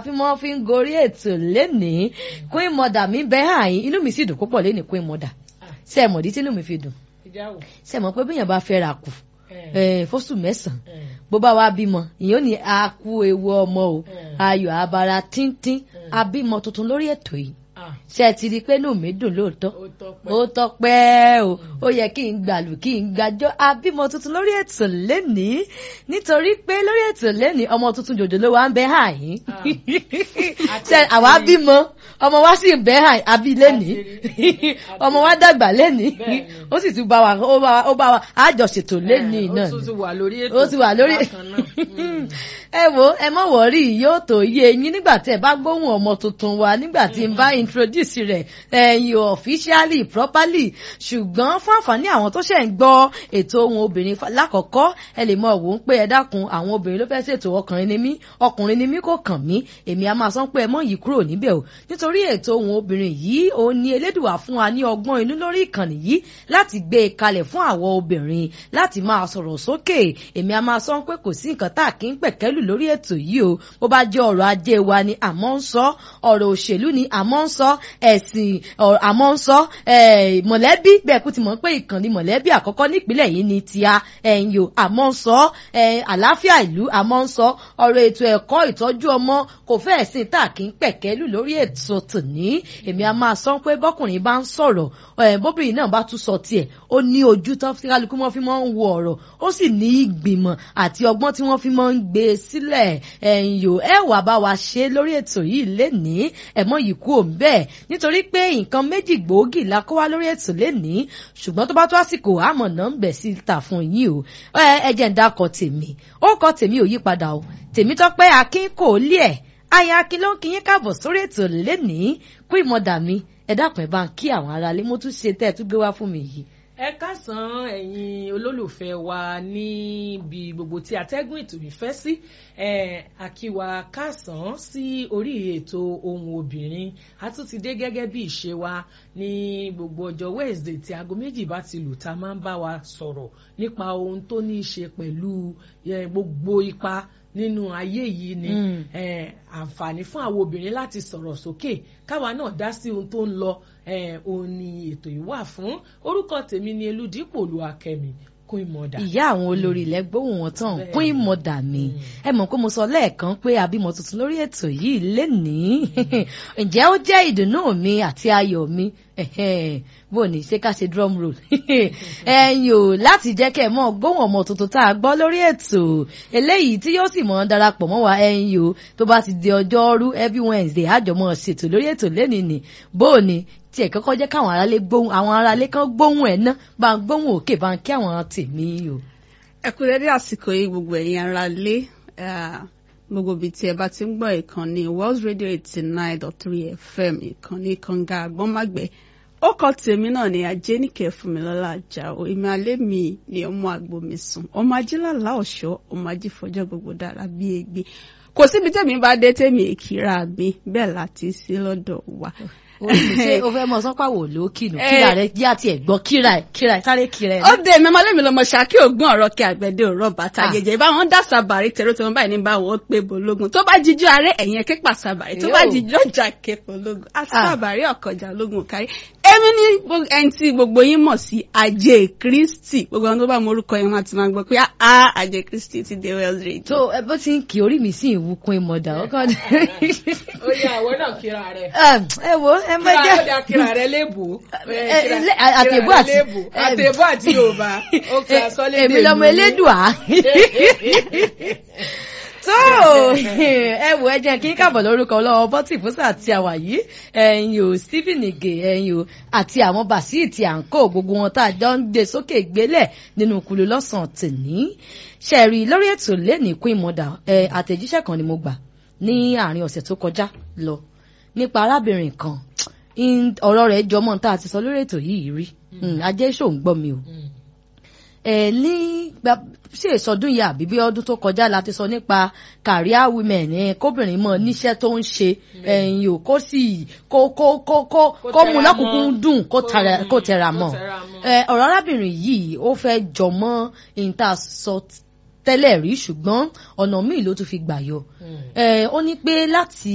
fi mọ́ fi ń gorí ètò lénìí queen mother mi bẹ́ àyín inú mi sì dùn púpọ̀ lénìí queen mother ṣe é mọ̀dí tí inú mi fi dùn ṣe é mọ̀ pé bíyàn bá fẹ́ ra kù fóṣù mẹ́sàn-án bó bá wá bímọ ìyẹn ò ní a kú ewu ọmọ o ayọ̀ abara tíntín abímọ tuntun lórí ètò yìí ṣe ẹ ti rí i pé inú mi dùn lóòótọ́ ó tọpẹ́ o ó yẹ kí n gbàlù kí n gbàjọ abímọ tuntun lórí ètò lénìí nítorí pé lórí ètò lénìí ọmọ tuntun jòjò ló wà ń bẹ àyín ṣe àwa bímọ ọmọ wa sì ń bẹ àyín abí lénìí ọmọ wa dàgbà lénìí ó sì tún bá wa ó bá wa àjọṣètò lénìí náà ó ti wà lórí ètò ó ti wà lórí ẹ wo ẹ mọ wọrí yóò tó yé yín nígbà tí ẹ bá gbóhùn ọmọ tuntun wa nígbà tí n bá introduce rẹ̀ ẹ̀yin officially properly ṣùgbọ́n fún àǹfààní àwọn tó ṣẹ̀ ń gbọ́ ètò ohun obìnrin lákọ̀ọ́kọ́ ẹ lè mọ òun pé ẹ dákun àwọn obìnrin ló fẹ́ ṣètò ọkùnrin ni mí ọkùnrin ni mí kò kàn mí èmi a máa sọ pé ẹ mọ̀ yìí kúrò níbẹ̀ o nítorí ètò ohun obìnrin yìí òun ni elédùà fún wa ní ọgbọ́n inú lórí ìkànnì yìí láti gbé e kalẹ̀ fún àwọn obìnrin láti máa sọ̀rọ̀ sókè èmi a máa sọ pé kò sí nǹkan tá a kì í pẹ̀kẹ́lù lórí ètò yìí o bó bá jẹ́ ọ̀rọ̀ ajé wa ni àmọ́ ń sọ ọ̀rọ̀ òṣèlú ni àmọ́ ń sọ ẹ̀sìn àmọ́ ń sọ mọ̀lẹ́bí bẹ́ẹ̀ kú ti mọ̀ pé ìkànnì mọ̀lẹ́bí àkọ́kọ́ nípínlẹ̀ yìí ni tíá ẹ̀yìn o àmọ́ ń sọ àlàáfíà ìlú àmọ́ ń sọ ọ̀rọ̀ ètò ẹ̀kọ́ ìtọ́jú ọmọ kò fẹ́ẹ̀ sí tá a kì í pẹ̀kẹ́lù lórí ètò tòní èmi a máa sọ pé bọ́kùnrin bá ń sọ̀rọ̀ bóbìnrin náà bá tún sọ tiẹ̀ ó ní ojú tó fi kálukú mọ́ fi mọ́ ń wo ọ̀rọ̀ ó sì ní ìgbìmọ̀ àti ọgbọ́n tí wọ́n fi mọ́ ń gbé e sílẹ̀ ẹ̀yìn o ẹ wà bá wa ṣe lórí ètò yìí lénìí ẹ̀mọ́ yìí kú òun bẹ́ẹ̀ nítorí pé nǹkan méjì gbòógì la kó wá lórí ètò lénìí ṣùgbọ́n tó bá tó àsìkò àmọ̀ náà ń bẹ̀ sí ta fún yín o ẹ jẹ́ ń dákọ̀ tèmi ó kọ́ tèmi ò yí padà o tèmi tọ́pẹ́ akin kò lé ẹ̀ aya akin ló ń kí yín káàbọ̀ sórí ètò lénìí kú ìmọ̀dà mi ẹ dákun ẹ bá ń kí àwọn aráalé mo tún ṣe tẹ́ ẹ tún gbé wá fún mi yìí ẹ kásán ẹ̀yin olólùfẹ́ wa níbi gbogbo tí atẹ́gùn ètò ìfẹ́ sí àkíwá kásán sí orí ètò ohun obìnrin a tún ti dé gẹ́gẹ́ bí ìṣe wa ní gbogbo ọjọ́ Wednesday tí aago méjì bá ti lù tá a máa ń bá wa sọ̀rọ̀ nípa ohun tó ní í ṣe pẹ̀lú gbogbo ipa nínú ayé yìí ni àǹfààní fún àwọn obìnrin láti sọ̀rọ̀ sókè káwa náà dá sí ohun tó ń lọ òun ni ètò yìí wà fún orúkọ tèmi ni Elúdípò Olúwakẹ́mi Queen Mother. ìyá àwọn olórí ilẹ̀ gbóhùn wọn tán Queen Mother mi ẹ mọ̀ pé mo sọ lẹ́ẹ̀kan pé àbímọ tuntun lórí ètò yìí lénìí ǹjẹ́ ó jẹ́ ìdùnnú mi àti ayọ̀ mi bó ní ṣe ká ṣe drum roll ẹ̀yin o láti jẹ́ kẹ́ ẹ̀ mọ́ gbóhùn ọmọ tuntun tá a gbọ́ lórí ètò eléyìí tí yóò sì mọ́ darapọ̀ mọ́ wa ẹ̀yin o tó bá ti di ọjọ́rú every Wednesday àjọmọ́ ṣètò lórí ètò lẹ́nìí ni bó ní tí ẹ̀ kọ́kọ́ jẹ́ káwọn aráalé gbóhùn àwọn aráalé kan gbóhùn ẹ̀ ná bá ń gbóhùn òkè bá ń kí àwọn tèmi o. ẹ kú dédé àsìkò yìí gbogbo ẹ̀yin aráalé gbogbo ibi tí ẹ bá ti ń gbọ́ ìkànnì World Radio eighty nine dot three FM ìkànnì kànga àgbọ́nmágbẹ́ ó kọ tèmi náà ní ajénìkẹ́ fúnmilọ́lá àjàó ìmọ̀ alẹ́ mi ni ọmọ àgbo mi sùn ọmọ ajílàlá ọ̀ṣọ́ ọmọ ajífọjọ́ gbogbo dára bí egbe kò síbi tèmi bá dé tèmi èkìrà mi bẹ́ẹ̀ láti sí lọ́dọ̀ wa ṣe o fẹ́ mọ sọ́pà wò ló kìnnù kíra rẹ yá tiẹ̀ gbọ́ kíra ẹ̀ kíra ẹ̀ sáré kíra ẹ̀. ó dé mi ọmọlẹ́mi lọmọ ṣákí ògùn ọ̀rọ̀ kí àgbẹ̀dẹ òrọ̀ bàtà jẹjẹ báwọn dá sàbàrí tẹ̀rọ tí wọ́n báyìí ní báwọn ó pé bológun tó bá jíjọ́ arẹ́ ẹ̀yìn ẹ̀kẹ́ pa sàbàrí tó bá jíjọ́ ọjà kẹfọ́ lógun àti sàbàrí ọ̀kọ̀jà lógun kárí. èmi ní ẹni tí gbogbo yín mọ̀ sí ajé kristi gbogbo àwọn tó bá mọ orúkọ yẹn wọn àti máa gbọ́ pé a ajé kristi ti dé Wells Radio. tó ẹ bó ti ń kí orí mi sí ìwúkun ìmọ̀dà ọkọ ni. ó yẹ àwọn náà kíra rẹ. ẹ wo ẹ mọ jẹ kíra kíra rẹ léèbù. àtẹ̀bù àti àtẹ̀bù àti yorùbá ó kí asọ́lé èmi lọmọ elédùá tó ẹ wò ẹ jẹ́ kí n kábọ̀ lórúkọ lọ́wọ́ bọ́tì fúsà àti àwà yìí ẹ̀yin o Stephen Ige ẹ̀yin o àti àwọn bàṣíìtì à ń kó gbogbo wọn tá a jọ ń gbé sókè gbélẹ̀ nínú kulu lọ́sàn-án tèní ṣẹ̀rí lórí ètò lẹ́nìí Queen Mother àtẹ̀jíṣẹ́ kan ni mo gbà ní àárín ọ̀sẹ̀ tó kọjá lọ nípa arábìnrin kan ọ̀rọ̀ rẹ̀ jọmọ́ tá a ti sọ lórí ètò yìí rí ajé ṣò ń gbọ́ mi o ẹ ní ṣe ìsọdún yìí àbí bí ọdún tó kọjá la ti sọ nípa career women ẹ kóbìnrin mọ níṣẹ́ tó ń ṣe ẹ̀yìn o kó sì kó kó kó kó kó mú lọ́kùnkún dùn kó tẹra mọ́ ọ̀rọ̀ arábìnrin yìí ó fẹ́ jọmọ́ ìta sọ tẹ́lẹ̀ rí ṣùgbọ́n ọ̀nà míì ló tún fi gbà yọ ó ní pé láti